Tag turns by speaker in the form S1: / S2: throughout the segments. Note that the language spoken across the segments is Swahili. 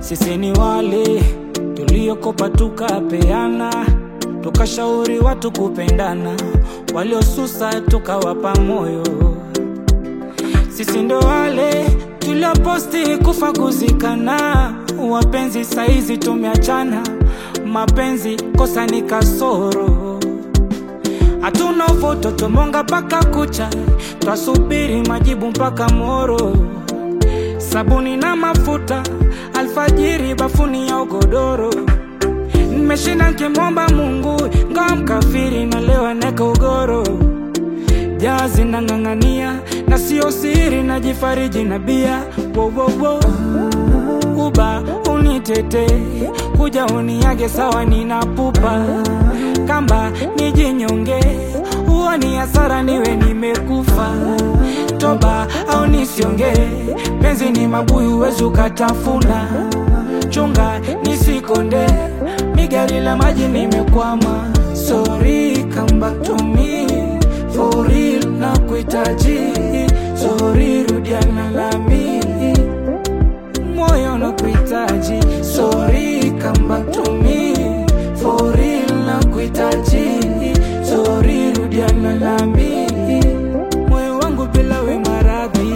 S1: Sisi ni wale tuliokopa tukapeana, tukashauri watu kupendana, waliosusa tukawapa moyo. Sisi ndo wale tulioposti kufa kuzikana, wapenzi saizi tumeachana, mapenzi kosa ni kasoro. Hatuna uvoto tumonga mpaka kucha, twasubiri majibu mpaka moro. Sabuni na mafuta alfajiri, bafuni ya ugodoro. Nimeshinda nkimwomba Mungu, ngawa mkafiri na leo neka ugoro. Jazi nang'ang'ania na sio siri, najifariji na bia wo, wo, wo. Uba unitete kuja uniage sawa, ninapupa kamba nijinyonge, huo ni hasara, niwe nimekufa. Toba au nisionge, penzi ni mabuyu, wezi ukatafuna. Chunga nisikonde, migari la maji nimekwama. Sorry, come back to me for real, na kuhitaji. Sorry, rudiana nami moyo na kuhitaji. Sorry, come back to me for real, na kuhitaji. Sorry, rudiana nami moyo wangu bila we maradhi.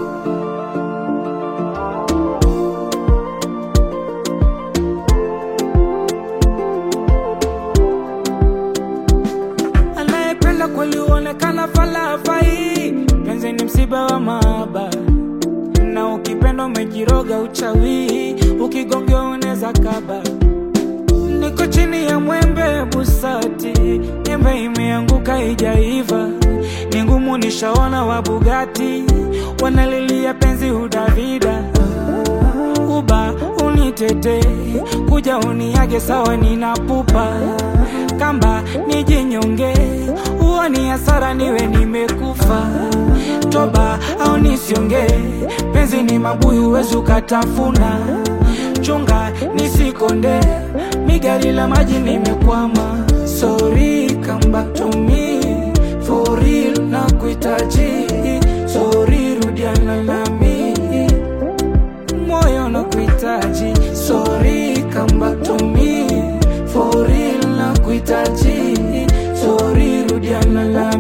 S1: Anayependa kweli huonekana falafai, penzi ni msiba wa mahaba na ukipenda umejiroga uchawi, ukigongea unaweza kaba. Niko chini ya mwembe busati, nyembe imeanguka ijaiva, ni ngumu nishaona wa Bugatti wanalilia penzi udavida. Uba unitete kuja uniage sawa, ninapupa kamba nijinyonge, huo ni hasara, niwe nimekufa. Toba au nisionge, penzi ni mabuyu, wezi ukatafuna. Chunga nisikonde, migari la maji nimekwama. Sorry, come back to me for real, na kuhitaji. Sorry, rudiana nami moyo na kuhitaji. Sorry, come back to me for real, na kuhitaji. Sorry, rudiana nami